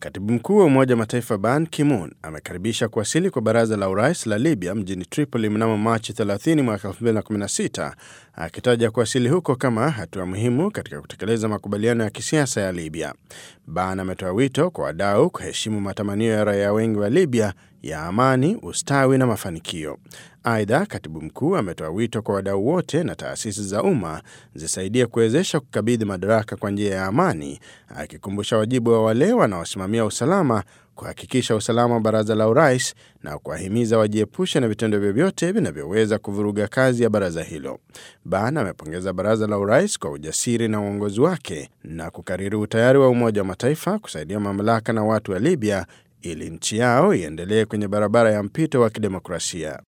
Katibu mkuu wa Umoja wa Mataifa Ban Ki-moon amekaribisha kuwasili kwa baraza la urais la Libya mjini Tripoli mnamo Machi 30 mwaka 2016 akitaja kuwasili huko kama hatua muhimu katika kutekeleza makubaliano ya kisiasa ya Libya. Ban ametoa wito kwa wadau kuheshimu matamanio ya raia wengi wa Libya ya amani, ustawi na mafanikio. Aidha, katibu mkuu ametoa wito kwa wadau wote na taasisi za umma zisaidie kuwezesha kukabidhi madaraka kwa njia ya amani, akikumbusha wajibu wa wale wanaosimamia usalama kuhakikisha usalama wa baraza la urais na kuwahimiza wajiepushe na vitendo vyovyote vinavyoweza kuvuruga kazi ya baraza hilo. Ban amepongeza baraza la urais kwa ujasiri na uongozi wake na kukariri utayari wa Umoja wa Mataifa kusaidia mamlaka na watu wa Libya ili nchi yao iendelee kwenye barabara ya mpito wa kidemokrasia.